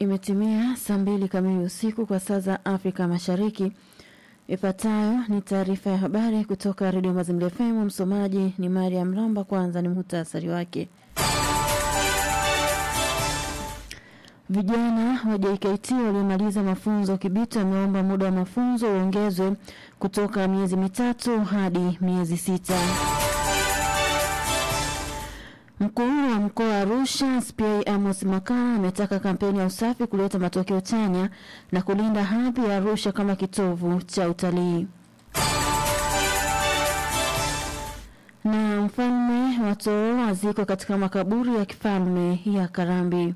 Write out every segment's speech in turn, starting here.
Imetimia saa mbili kamili usiku kwa saa za Afrika Mashariki. Ifuatayo ni taarifa ya habari kutoka Redio Mazingira FM. Msomaji ni Mariam Ramba. Kwanza ni muhtasari wake. Vijana wa JKT waliomaliza mafunzo Kibiti wameomba muda wa mafunzo uongezwe kutoka miezi mitatu hadi miezi sita. Mkuu wa mkoa wa Arusha SPA Amos Makala ametaka kampeni ya usafi kuleta matokeo chanya na kulinda hadhi ya Arusha kama kitovu cha utalii. Na mfalme wa Toro azikwa katika makaburi ya kifalme ya Karambi.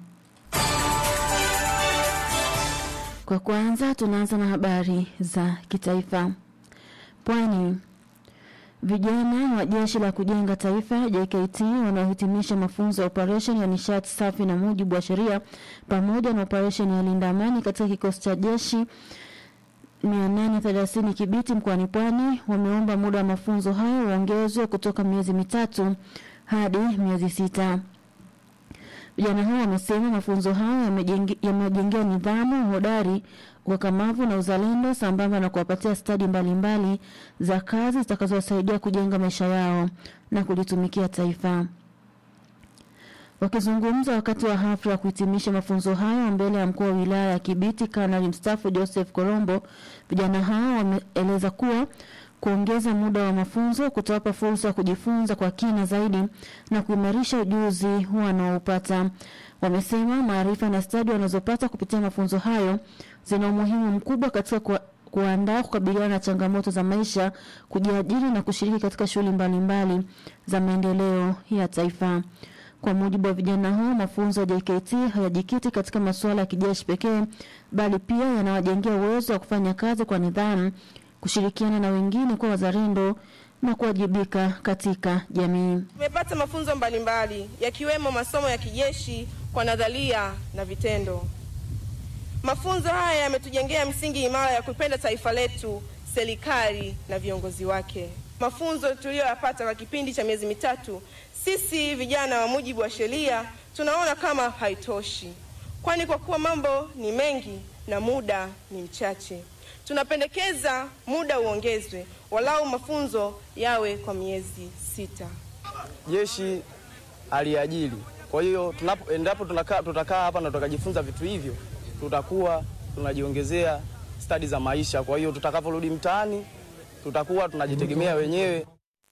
Kwa kwanza tunaanza na habari za kitaifa. Pwani. Vijana wa jeshi la kujenga taifa JKT wanaohitimisha mafunzo ya operesheni ya nishati safi na mujibu wa sheria pamoja na operesheni ya linda amani katika kikosi cha jeshi 830 Kibiti mkoani Pwani wameomba muda wa mafunzo hayo uongezwe kutoka miezi mitatu hadi miezi sita. Vijana hao wamesema mafunzo hayo yamewajengea nidhamu, hodari, ukakamavu na uzalendo sambamba na kuwapatia stadi mbalimbali za kazi zitakazowasaidia kujenga maisha yao na kulitumikia taifa. Wakizungumza wakati wa hafla ya kuhitimisha mafunzo hayo mbele ya mkuu wa wilaya ya Kibiti, Kanali mstaafu Joseph Korombo, vijana hao wameeleza kuwa kuongeza muda wa mafunzo kutawapa fursa ya kujifunza kwa kina zaidi na kuimarisha ujuzi wanaopata. Wamesema maarifa na stadi wanazopata kupitia mafunzo hayo zina umuhimu mkubwa katika ku kuandaa kukabiliana na changamoto za maisha, kujiajiri na kushiriki katika shughuli mbalimbali za maendeleo ya taifa. Kwa mujibu wa vijana hao, mafunzo ya JKT hayajikiti katika masuala ya kijeshi pekee, bali pia yanawajengea uwezo wa kufanya kazi kwa nidhamu, kushirikiana na wengine kwa wazalendo na kuwajibika katika jamii. Tumepata mafunzo mbalimbali yakiwemo masomo ya kijeshi kwa nadharia na vitendo. Mafunzo haya yametujengea msingi imara ya kupenda taifa letu, serikali na viongozi wake. Mafunzo tuliyoyapata kwa kipindi cha miezi mitatu, sisi vijana wa mujibu wa sheria tunaona kama haitoshi, kwani kwa kuwa mambo ni mengi na muda ni mchache, tunapendekeza muda uongezwe, walau mafunzo yawe kwa miezi sita. Jeshi aliajiri, kwa hiyo tunapo endapo tunakaa tutakaa hapa na tukajifunza vitu hivyo tutakuwa tunajiongezea stadi za maisha. Kwa hiyo tutakaporudi mtaani tutakuwa tunajitegemea wenyewe.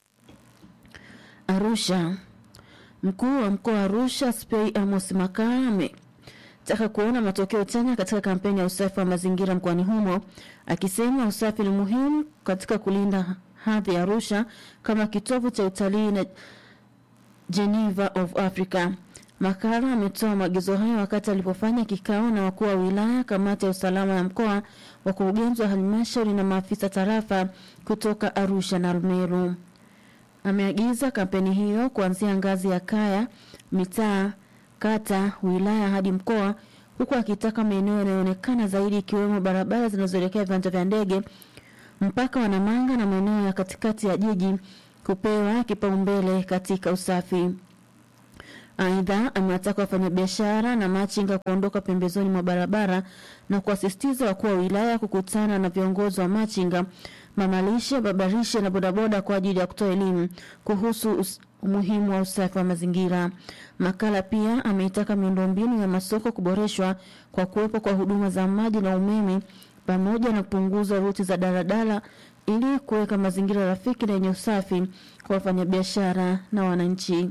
Arusha. Mkuu wa mkoa wa Arusha SPA Amos Makala ametaka kuona matokeo chanya katika kampeni ya usafi wa mazingira mkoani humo, akisema usafi ni muhimu katika kulinda hadhi ya Arusha kama kitovu cha utalii na Geneva of Africa. Makala ametoa maagizo hayo wakati alipofanya kikao na wakuu wa wilaya, kamati ya usalama ya mkoa, wakurugenzi wa halmashauri na maafisa tarafa kutoka Arusha na Rumeru. Ameagiza kampeni hiyo kuanzia ngazi ya kaya, mitaa, kata, wilaya hadi mkoa, huku akitaka maeneo yanayoonekana zaidi ikiwemo barabara zinazoelekea viwanja vya ndege, mpaka wa Namanga na maeneo ya katikati ya jiji kupewa kipaumbele katika usafi. Aidha, amewataka wafanyabiashara na machinga kuondoka pembezoni mwa barabara na kuasisitiza wakuu wa wilaya kukutana na viongozi wa machinga, mamalishe, babarishe na bodaboda kwa ajili ya kutoa elimu kuhusu umuhimu wa usafi wa mazingira. Makala pia ameitaka miundombinu ya masoko kuboreshwa kwa kuwepo kwa huduma za maji na umeme pamoja na kupunguza ruti za daladala ili kuweka mazingira rafiki na yenye usafi kwa wafanyabiashara na wananchi.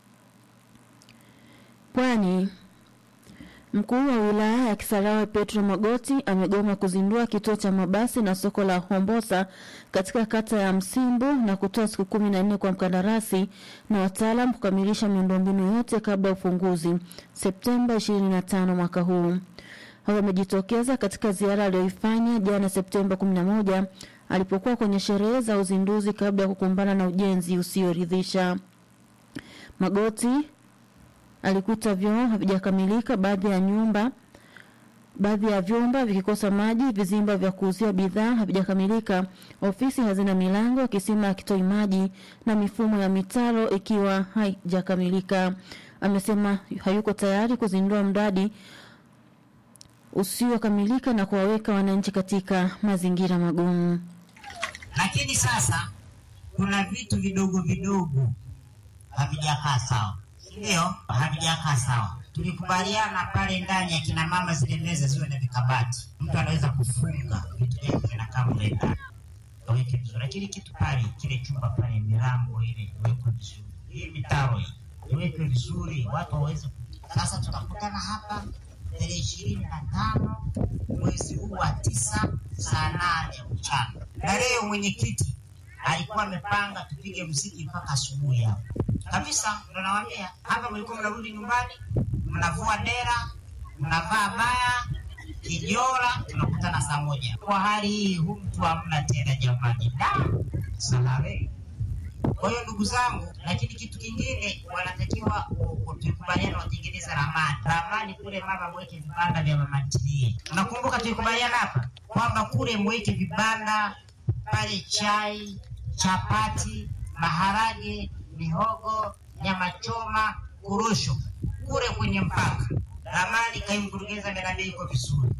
Pwani. Mkuu wa wilaya ya Kisarawe Petro Magoti amegoma kuzindua kituo cha mabasi na soko la Hombosa katika kata ya Msimbu na kutoa siku kumi na nne kwa mkandarasi na wataalam kukamilisha miundombinu yote kabla ya ufunguzi Septemba 25 mwaka huu. Hao wamejitokeza katika ziara aliyoifanya jana Septemba 11 alipokuwa kwenye sherehe za uzinduzi kabla ya kukumbana na ujenzi usioridhisha. Magoti alikuta vyoo havijakamilika, baadhi ya nyumba baadhi ya vyumba vikikosa maji, vizimba vya kuuzia bidhaa havijakamilika, ofisi hazina milango, kisima hakitoi maji na mifumo ya mitaro ikiwa haijakamilika. Amesema hayuko tayari kuzindua mradi usiokamilika na kuwaweka wananchi katika mazingira magumu. Lakini sasa kuna vitu vidogo vidogo havijakaa sawa, ndio havijakaa sawa. Tulikubaliana pale ndani ya kina mama, zile meza ziwe na vikabati, mtu anaweza kufunga vitu vyake vinakaa mle ndani aweke vizuri, lakini kitu pale, kile chumba pale, milango ile iwekwe vizuri, hii mitaro hii iwekwe vizuri, watu waweze. Sasa tutakutana hapa tarehe ishirini na tano mwezi huu wa tisa saa nane mchana, na leo mwenyekiti alikuwa amepanga tupige mziki mpaka asubuhi hapo kabisa. Ndo nawaambia hapa, mlikuwa mnarudi nyumbani, mnavua dera, mnavaa baya kijora, tunakutana saa moja. Kwa hali hii, hu mtu hamna tena jamani, da salame. Kwa hiyo ndugu zangu, lakini kitu kingine wanatakiwa tukubaliana, watengeneza ramani. Ramani kule mama, mweke vibanda vya mama ntilie. Nakumbuka tulikubaliana hapa kwamba kule mweke vibanda pale, chai, chapati, maharage, mihogo, nyama choma, korosho kule kwenye mpaka. Ramani kaimkurugenza miradi iko vizuri.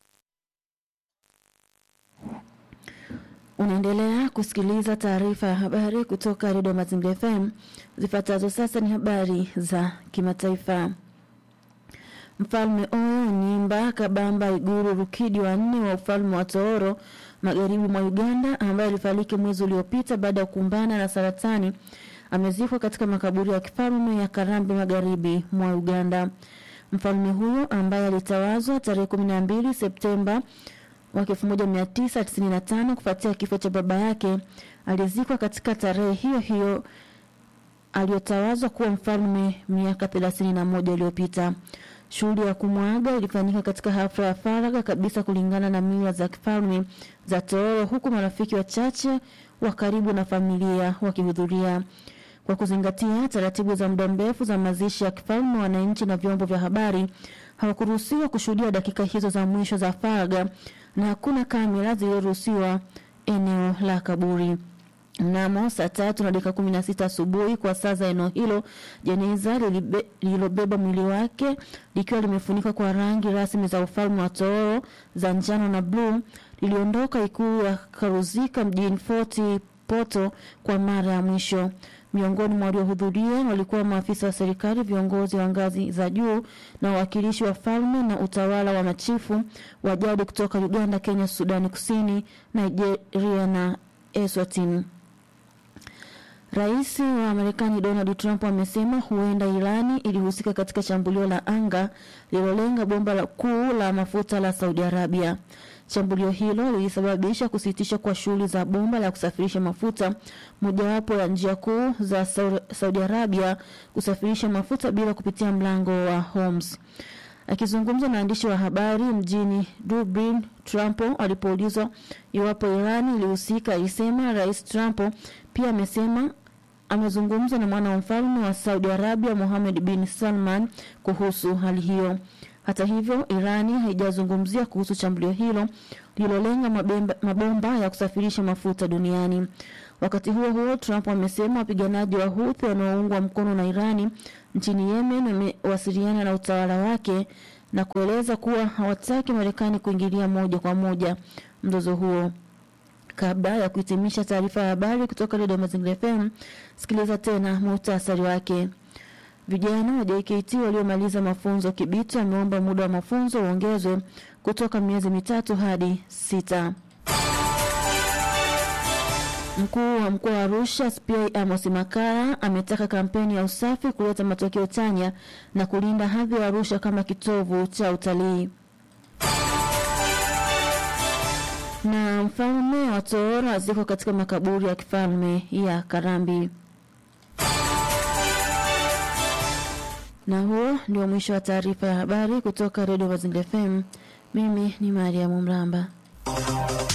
Unaendelea kusikiliza taarifa ya habari kutoka redio Mazingira FM. Zifuatazo sasa ni habari za kimataifa. Mfalme Oyo Nyimba Kabamba Iguru Rukidi wa nne wa ufalme wa Tooro magharibi mwa Uganda, ambaye alifariki mwezi uliopita baada ya kukumbana na saratani, amezikwa katika makaburi ya kifalme ya Karambi magharibi mwa Uganda. Mfalme huyo ambaye alitawazwa tarehe 12 Septemba mwaka 1995 kufuatia kifo cha baba yake, alizikwa katika tarehe hiyo hiyo aliyotawazwa kuwa mfalme miaka 31 iliyopita. Shughuli ya kumwaga ilifanyika katika hafla ya faragha kabisa kulingana na mila za kifalme za Tooro, huku marafiki wachache wa karibu na familia wakihudhuria. Kwa kuzingatia taratibu za muda mrefu za mazishi ya kifalme, wananchi na vyombo vya habari hawakuruhusiwa kushuhudia dakika hizo za mwisho za faragha na hakuna kamera zilizoruhusiwa eneo la kaburi. Mnamo saa tatu na dakika kumi na sita asubuhi kwa saa za eneo hilo, jeneza lililobeba mwili wake likiwa limefunikwa kwa rangi rasmi za ufalme wa Tooro za njano na bluu liliondoka ikulu ya Karuzika mjini Fort Poto kwa mara ya mwisho. Miongoni mwa waliohudhuria walikuwa maafisa wa serikali, viongozi wa ngazi za juu na wawakilishi wa falme na utawala wa machifu wa jadi kutoka Uganda, Kenya, Sudani Kusini, Nigeria na Eswatini. Rais wa Marekani Donald Trump amesema huenda Irani ilihusika katika shambulio la anga lililolenga bomba la kuu la mafuta la Saudi Arabia. Shambulio hilo lilisababisha kusitishwa kwa shughuli za bomba la kusafirisha mafuta, mojawapo ya njia kuu za Saudi Arabia kusafirisha mafuta bila kupitia mlango wa Hormuz. Akizungumza na waandishi wa habari mjini Dublin, Trump alipoulizwa iwapo Irani ilihusika, alisema Rais Trump pia amesema amezungumza na mwana wa mfalme wa Saudi Arabia Mohammed bin Salman kuhusu hali hiyo. Hata hivyo, Irani haijazungumzia kuhusu shambulio hilo lililolenga mabomba ya kusafirisha mafuta duniani. Wakati huo huo, Trump amesema wapiganaji wa Houthi wanaoungwa mkono na Irani nchini Yemen wamewasiliana na utawala wake na kueleza kuwa hawataki Marekani kuingilia moja kwa moja mzozo huo. Kabla ya kuhitimisha taarifa ya habari kutoka redio Mazingira FM, sikiliza tena muhtasari wake. Vijana wa JKT waliomaliza mafunzo Kibiti wameomba muda wa mafunzo uongezwe kutoka miezi mitatu hadi sita. Mkuu wa mkoa wa Arusha SPA Amos Makara ametaka kampeni ya usafi kuleta matokeo chanya na kulinda hadhi ya Arusha kama kitovu cha utalii. Na mfalme wa Tooro azikwa katika makaburi ya kifalme ya Karambi. Na huo ndio mwisho wa taarifa ya habari kutoka Redio Mazingira FM. Mimi ni Mariamu Mramba.